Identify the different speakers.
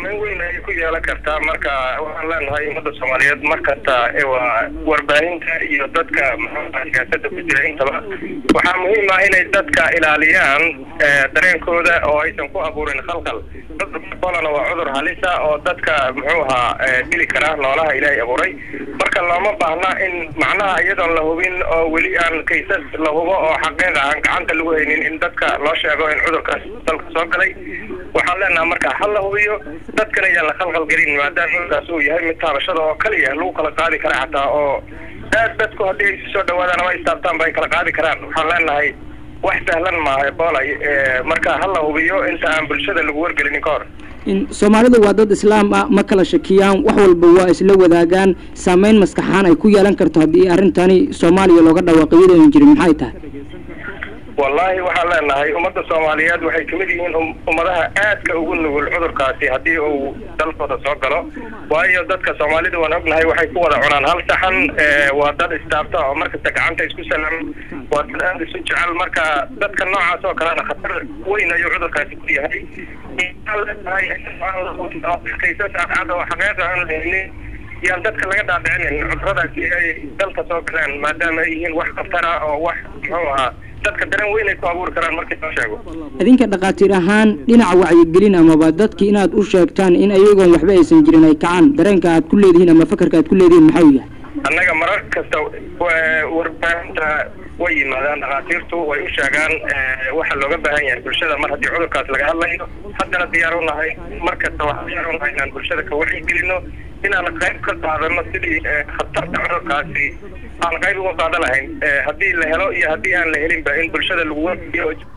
Speaker 1: saameyn weyn ayay ku yeelan kartaa marka waxaan leenahay ummadda soomaaliyeed markasta waa warbaahinta iyo dadka maxaa siyaasada ku jira intaba waxaa muhiim ah inay dadka ilaaliyaan dareenkooda oo aysan ku abuurin khalkhal cudurka bolana waa cudur halisa oo dadka muxuu ahaa dili kara noolaha ilaahay abuuray marka looma baahna in macnaha iyadoon la hubin oo weli aan kaysas la hubo oo xaqiiqa aan gacanta lagu haynin in dadka loo sheego in cudurkaas dalka soo galay waxaan leenaha marka hal la hubiyo dadkana yaan la khalkhal gelin maadaama cudurkaas uu yahay mid taabashada oo kaliya lagu kala qaadi kara xataa oo aad dadku haddii ay soo dhawaadaan ama istaabtaan ba ay kala qaadi karaan waxaan leenahay wax sahlan maaha ebola marka hal la hubiyo inta aan bulshada lagu wargelinin ka hor
Speaker 2: soomaalidu waa dad islaam ah ma kala shakiyaan wax walba waa isla wadaagaan saameyn maskaxaan ay ku yeelan karto haddii arrintani soomaaliya looga dhawaaqo iyadoon jirin maxay tahay
Speaker 1: wallaahi waxaan leenahay ummadda soomaaliyeed waxay kamid yihiin ummadaha aadka ugu nugul cudurkaasi haddii uu dalkooda soo galo waayo dadka soomaalida waan ognahay waxay ku wada cunaan hal saxan waa dad istaabta oo markasta gacanta isku salam waa dad aada isu jecel marka dadka noocaas oo kalena khatar weyn ayuu cudurkaasi ku yahay kaysas cadcad oo xaqiiqa aan lahaynin yaan dadka laga dhaadhicinin cuduradaasi ay dalka soo galeen maadaama ay yihiin wax khatar ah oo wax muxuu ahaa dadka dareen weyn ay ku abuuri karaan markii loo sheego
Speaker 2: idinka dhakhaatiir ahaan dhinaca wacyigelin amaba dadki inaad u sheegtaan in ayagoon waxba aysan jirin ay kacaan dareenka aad ku leedihiin ama fakarka aad ku leedihiin maxau yahay
Speaker 1: annaga marar kasta warbaahinta way yimaadaan dhakhaatiirtu way u sheegaan waxa looga baahan yahay bulshada mar haddii cudurkaas laga hadlayo haddana diyaar u nahay mar kasta waxaan diyaar u nahay inaan bulshada ka wacyigelino inaan qayb ka qaadano sidii khatarta cudurkaasi aan qayb uga qaadan lahayn haddii la helo iyo haddii aan la helinba in bulshada lagu wargiyo